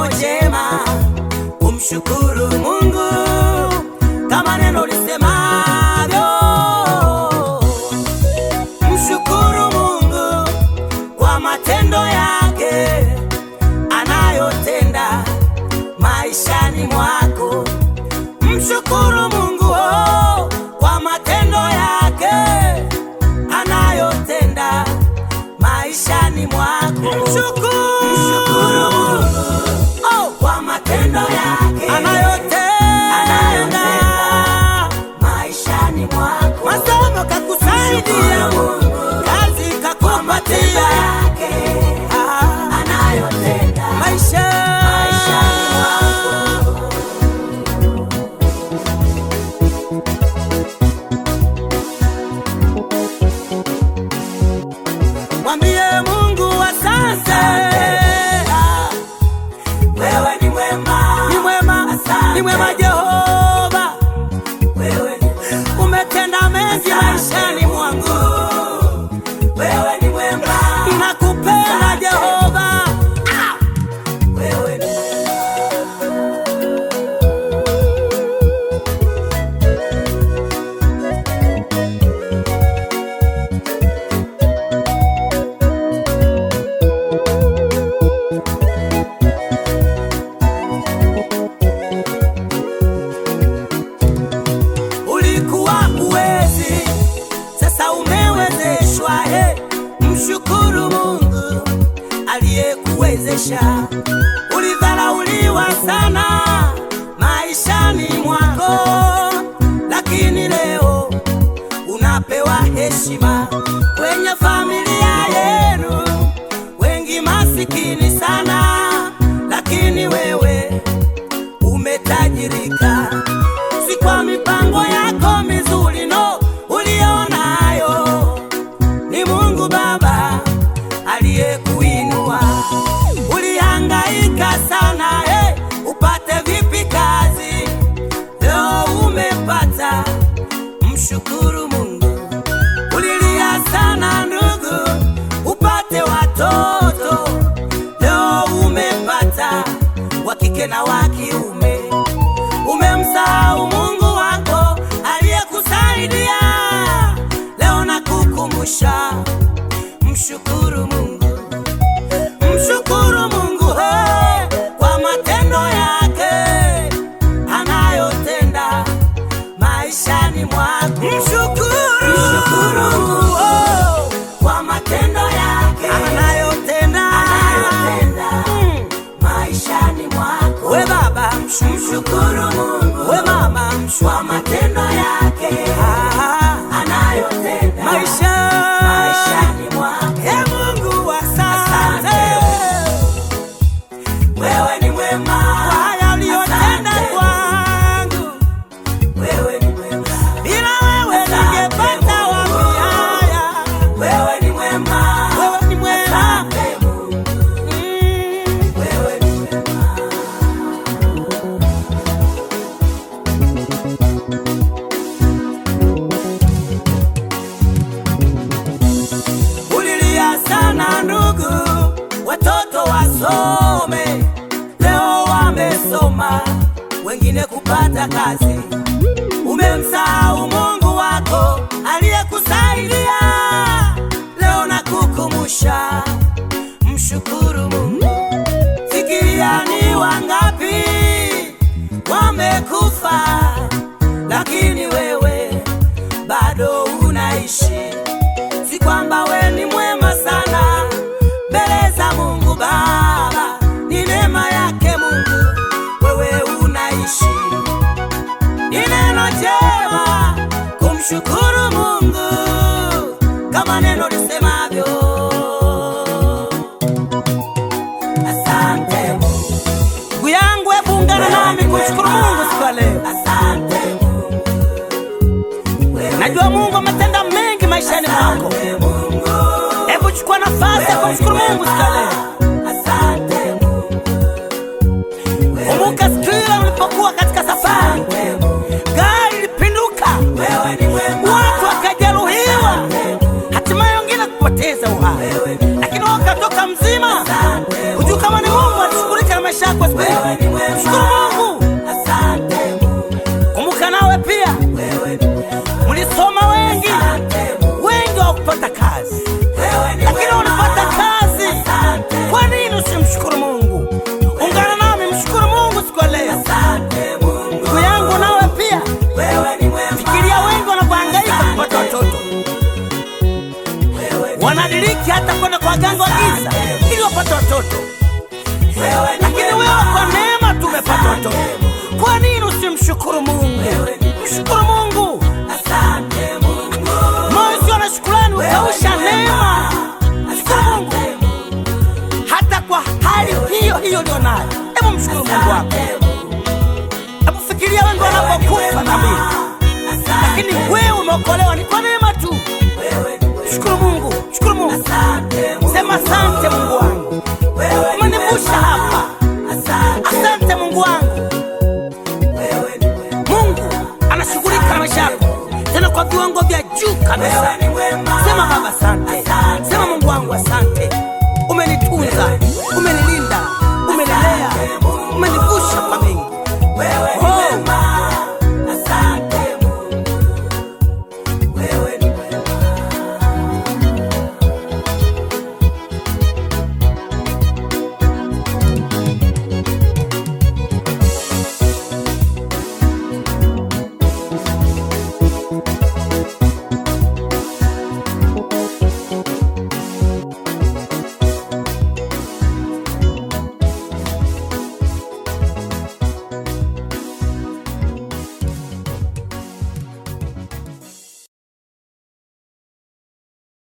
neno jema, umshukuru Mungu kama neno lisemavyo. Mshukuru Mungu kwa matendo yake anayotenda maishani mwako. Mshukuru Mungu oh, kwa matendo yake anayotenda maishani mwako. Mshukuru, mshukuru Mungu oh, kwa matendo yake anayotenda, anayotenda maishani mwako. Masomo kakusaidia, kazi kakupatia, Ah, maisha maishani mwako. Mwambie Mungu asante. Wewe ni mwema, ni mwema, ni mwema Jehova. Wewe ni mwema, umetenda mengi maishani mwangu. Wewe ni mwema, nakupenda Jehova. Ah! Wewe ni ulikuwa uwezi, sasa umewezeshwa. He, mshukuru Mungu aliyekuwezesha. Ulidharauliwa sana maishani mwako, lakini leo unapewa heshima kwenye familia yenu. Wengi masikini sana, lakini wewe umetajirika, si kwa mipango yako mizuri no ulionayo, ni Mungu Baba aliyekuinua. Ulihangaika sana eh, upate vipi kazi, leo umepata. Mshukuru Mungu. Ulilia sana ndugu, upate watoto, leo umepata wa kike na wa kiume. Umemsahau Mungu wako aliyekusaidia, leo nakukumbusha, mshukuru Mungu, mshukuru Mungu he, kwa matendo yake anayotenda maishani mwako. Mshukuru, mshukuru Mungu oh, kwa matendo yake anayotenda, anayotenda maishani mwako. We baba, mshukuru Mungu. We mama, kwa matendo yake anayotenda maisha maishani mwako. He Mungu, asante. Wewe ni mwema kwa haya uliyotenda kwangu. Wewe ni mwema. Bila wewe ningepata wapi haya? Wewe ni mwema. Wewe ni mwema. Mm. Wewe ni mwema. Ulilia sana ndugu, watoto wasome, leo wamesoma, wengine kupata kazi. Umemsahau Mungu wako aliyekusaidia, leo nakukumbusha, mshukuru Mungu. Fikiria ni wangapi wamekufa, lakini wewe bado unaishi si kwamba we ni mwema sana mbele za Mungu Baba, ni neema yake Mungu wewe unaishi. Ni neno jema kumshukuru Mungu kama neno lisemavyo. Asante Mungu. Ndugu yangu, hebu ungana nami kumshukuru Mungu siku ya leo. Asante Mungu. Najua Mungu ametenda mengi maishani mwako. Hebu chukua nafasi ya kumshukuru Mungu siku ya leo. Kumbuka siku ile ulipokuwa katika safari, gari lilipinduka, watu wakajeruhiwa, hatimaye wengine kupoteza uhai, lakini wewe ukatoka mzima. Hujui kama ni Mungu alishughulika na maisha maisha yako siku Wewe ni mwema. Mshukuru Mungu. Asante Mungu. Kumbuka nawe pia Wewe ni mwema. mlisoma wengi, Asante Mungu. wengi hawakupata kazi, Wewe ni lakini mwema. ulipata kazi. Asante. Kwa nini usimshukuru Mungu? Ungana nami, mshukuru Mungu siku ya leo. Asante Mungu. Ndugu yangu, nawe pia Wewe ni mwema. fikiria, wengi wanavyohangaika kupata watoto, Wewe ni wanadiriki hata kwenda kwa waganga wa giza ili wapate watoto, wewe ni lakini mwema. wewe kwa neema tumepata watoto. Kwa nini usimshukuru Mungu? Mshukuru Mungu. Asante Mungu. Moyo usio na shukrani utausha neema. Mshukuru Mungu hata kwa hali hiyo hiyo ulio nayo. Hebu mshukuru Mungu wako. Hebu fikiria wengi wanapokufa na mimi, lakini wewe umeokolewa ni kwa neema tu. Shukuru Mungu, shukuru Mungu, sema asante Mungu wangu, umenivusha hapa. Asante Mungu wangu. Mungu anashughulika na maisha yako tena kwa viwango vya juu kabisa. Sema Baba asante, sema Mungu wangu asante, umenitunza,